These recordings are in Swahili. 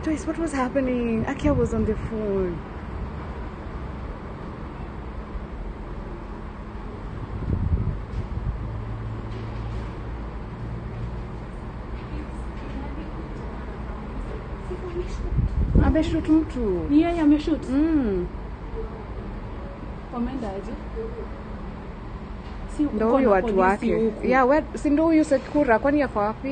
Joyce, what was happening? Akia was on the phone. Ameshut mtu. Ni yeye ameshoot. Mm. Wameenda aje? Si Ndo kuko huyu na watu polisi wake. huku. Yeah, we, si ndo huyu Sekura kwani yako wapi?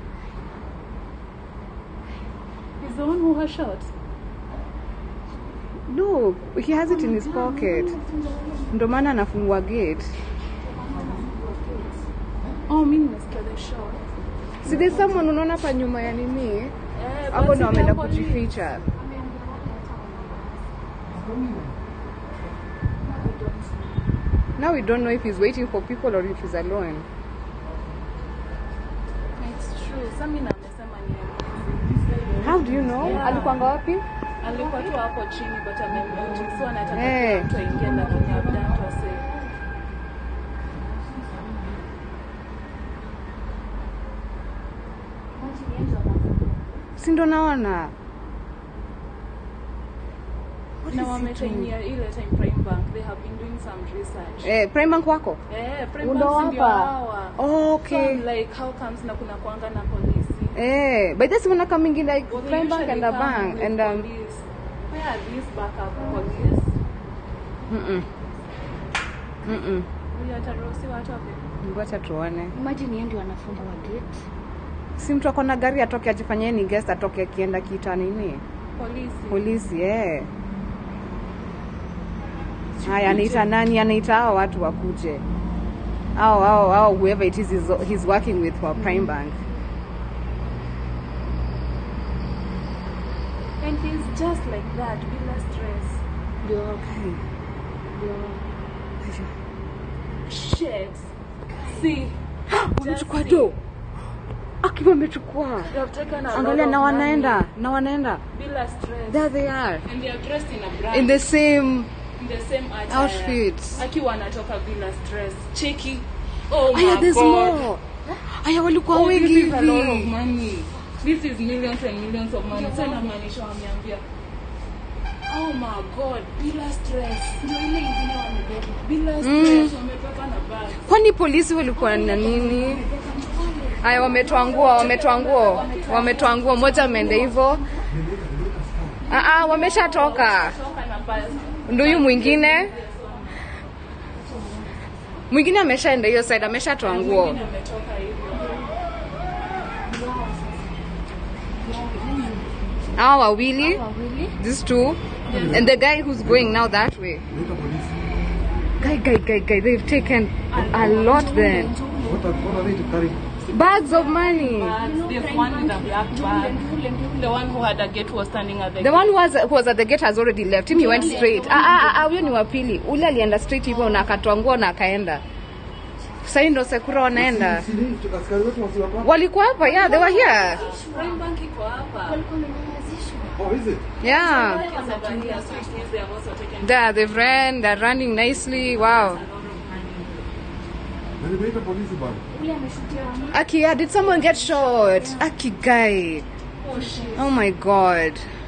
He's the one who has shot. No, he has it in his pocket. Ndo maana anafungua gate. Oh, mimi nimesikia the shot. Si there's someone unaona hapa nyuma ya nini? Eh, Hapo but ndo si ameenda the police. kujificha. Now we don't know if he's waiting for people or if he's alone. It's true. Sasa mimi na amesema ni yeye. How do you know? Yeah. Alikuanga wapi? Alikuwa tu hapo chini but amemute. So anataka Eh. kila mtu aingie lakini labda mtu ase. Si ndo naona. What Na is he doing? wametainia ile time Prime Bank. They have been doing some research. Eh, Prime Bank wako? Eh, Prime Undo Bank si ndio hapa? hawa. Oh, So okay. I'm like how comes na kuna kuanga na polisi? Eh, but this one coming in like Well, they Prime Bank usually and a come bank with and um police. Where are these backup police? mm mm. Huyu ataruhusiwa atoke? Ngoja tuone. Imagine yeye ndio anafungua gate. Si mtu ako na gari atoke ajifanyie ni guest atoke akienda kita nini? Polisi. Polisi eh. Haya, anaita nani? Anaita hao watu wakuje. Hao hao hao whoever it is he's, he's working with for Prime Bank. And he's just like that, bila stress. Ndio Hey. Shit. See, Wamechukua do. Akiwa amechukua. they have taken a lot Angalia of na money wanaenda, na wanaenda. Bila stress. There they are. And they are dressed in a brand. In the same in the same attire. Outfits. Akiwa anatoka bila stress. Cheki. Oh Aya, my there's god. more. Aya, walikuwa Oh, this wengi is a lot of hivi. money. This is millions and millions of money. Sasa inamaanisha wameambia Oh my god, bila stress. Ndio ile ingine wamebeba. Bila stress wamebeba na bag. Kwani polisi walikuwa na nini? Aya, wametoa nguo, wametoa nguo, wametoa nguo. Moja ameenda hivyo. Ah, ah, wameshatoka. Toka na bag. Ndio huyu mwingine. Mwingine ameshaenda hiyo side, ameshatoa nguo. Mwingine ametoka hivyo. Hao wawili, wawili these two, and the guy who's going now that way. Guy, guy, guy, guy, they've taken a lot then. What are, what are they carrying? Bags of money. Bags. There's one with a black bag. The one who had a gate was standing at the The one who was, who was at the gate has already left. Him he went straight. Ah ah ah, huyo ni wa pili. Ule alienda straight hivyo na akatoa nguo na akaenda. Sasa hii ndo Sekura wanaenda. Si ni askari wetu wasi wako hapa? Walikuwa hapa, yeah, they were here. Prime Bank iko hapa. Oh, is it? Yeah. Wamevalia suits. They have also taken There, they've ran, they're running nicely. Wow. Na nimeita polisi bana. Aki, yeah, did someone get shot? Aki guy. Oh shit. Oh my god.